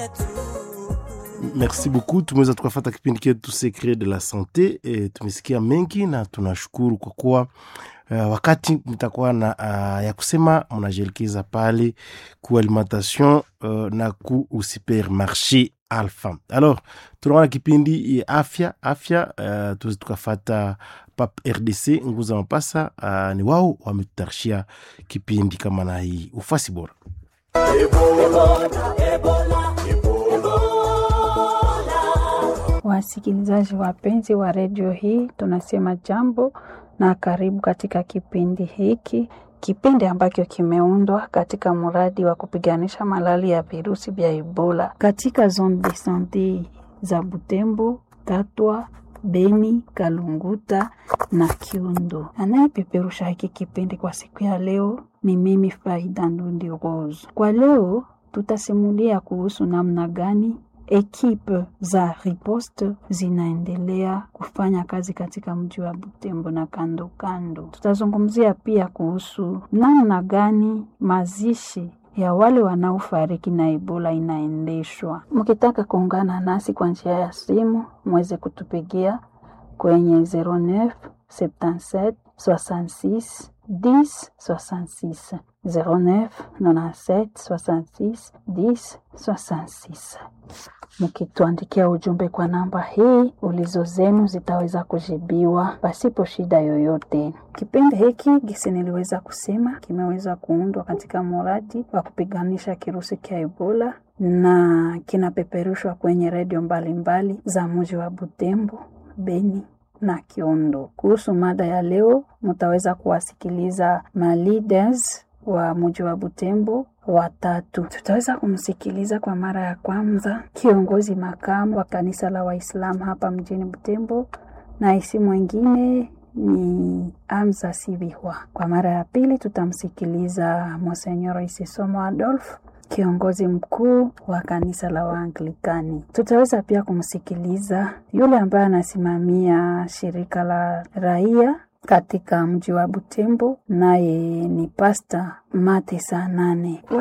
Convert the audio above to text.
Merci beaucoup. Tumeweza tukafata kipindi chetu Secret de la Sante. E, tumesikia mengi na tunashukuru kwa kuwa uh, wakati mtakuwa na uh, ya kusema mnajielekeza pale ku alimentation uh, na ku supermarché Alpha. Alors tunaona kipindi ya afya afya, uh, tuweze tukafata pap RDC nguza mapasa uh, ni wao wametutarishia kipindi kama na hii ufasi bora Wasikilizaji wapenzi wa redio hii, tunasema jambo na karibu katika kipindi hiki, kipindi ambacho kimeundwa katika mradi wa kupiganisha malali ya virusi vya Ebola katika zone de sante za Butembo, Tatwa, Beni, Kalunguta na Kiundo. Anayepeperusha hiki kipindi kwa siku ya leo ni mimi Faida Ndundi Rose. Kwa leo tutasimulia kuhusu namna gani ekipe za riposte zinaendelea kufanya kazi katika mji wa Butembo na kando kando. Tutazungumzia pia kuhusu namna gani mazishi ya wale wanaofariki na Ebola inaendeshwa. Mkitaka kuungana nasi kwa njia ya simu, mweze kutupigia kwenye 09 77 66 10 66 09 97 66 10 66 mkituandikia ujumbe kwa namba hii, ulizo zenu zitaweza kujibiwa pasipo shida yoyote. Kipindi hiki gisi niliweza kusema kimeweza kuundwa katika mradi wa kupiganisha kirusi cha Ebola na kinapeperushwa kwenye redio mbalimbali za mji wa Butembo, Beni na Kiondo. Kuhusu mada ya leo, mtaweza kuwasikiliza ma leaders wa mji wa Butembo watatu. Tutaweza kumsikiliza kwa mara ya kwanza kiongozi makamu wa kanisa la Waislamu hapa mjini Butembo, na isi mwingine ni Amza Sibihwa. Kwa mara ya pili tutamsikiliza Monsenyor Isisomo Adolf kiongozi mkuu wa kanisa la Waanglikani. Tutaweza pia kumsikiliza yule ambaye anasimamia shirika la raia katika mji wa Butembo, naye ni Pasta Mate saa nane.